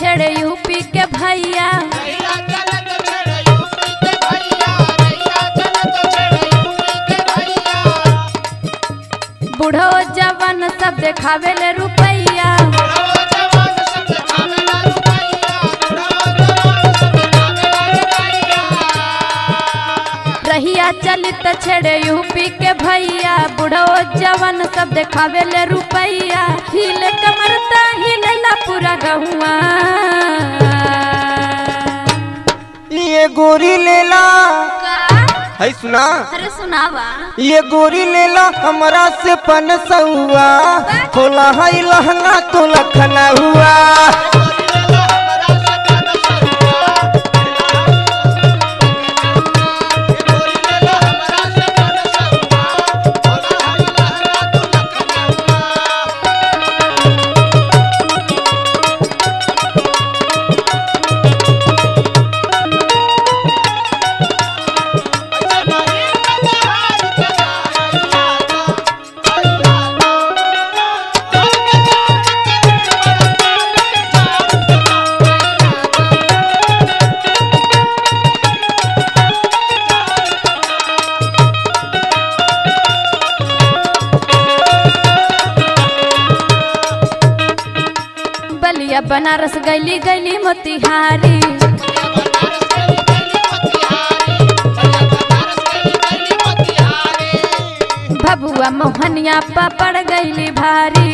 छेड़े यूपी के भैया बूढ़ो जवान सब देखावे ले रुपैया रहिया चलित छेड़े यूपी के भैया बूढ़ो जवान सब देखावे ले रुपैया हिले कमरता हिलेला पूरा गहुआ ये गोरी लेला है सुना अरे सुनावा ये गोरी लेला हमरा से पन सहुआ खोला है लहंगा तो लखना हुआ बलिया बनारस गैली गैली मोतिहारी भबुआ मोहनिया पपड़ गैली भारी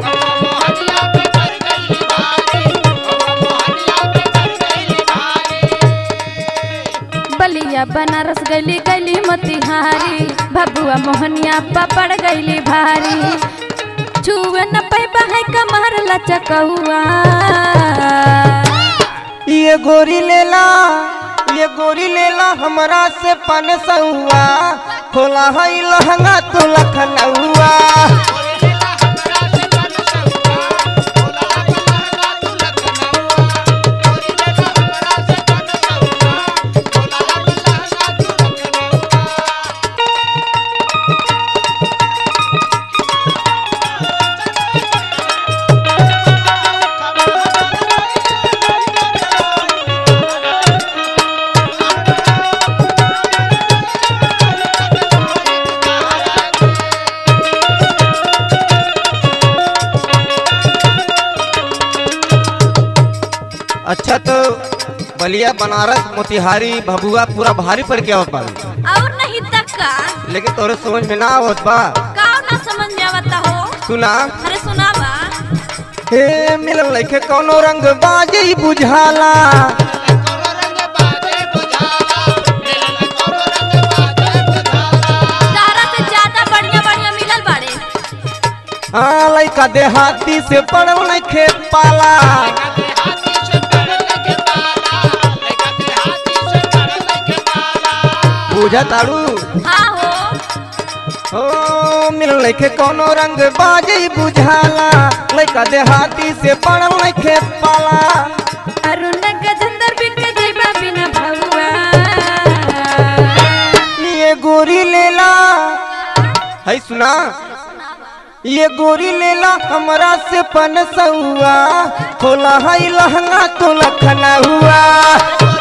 बलिया बनारस गैली गैली मोतिहारी भबुआ मोहनिया पपड़ गैली भारी छुए न पैबा है कमर लचकहुआ ये गोरी लेला ये गोरी लेला हमरा से पन सहुआ खोला है लहंगा तो लखना हुआ अच्छा तो बलिया बनारस मोतिहारी भभुआ पूरा भारी पड़ के आवत बाड़ी और नहीं तक का लेकिन तोरे समझ में ना आवत बा का ना समझ में आवता हो सुना अरे सुनावा हे मिलल लइके कौनो रंग बाजे बुझाला तारा से ज्यादा बढ़िया बढ़िया मिलल बाड़े हाँ लइका देहाती से पड़ल नइखे पाला बुझा ताड़ू हाँ हो हो मिलल लइके कौनो रंग बाजे बुझाला लइका देहाती से पड़ल नइखे पाला अरुण गजेंद्र बिन के जइबा बिना भहुआ ये गोरी लेला है सुना ये गोरी लेला हमरा से पन सहुआ खोला है लहंगा तो लखना हुआ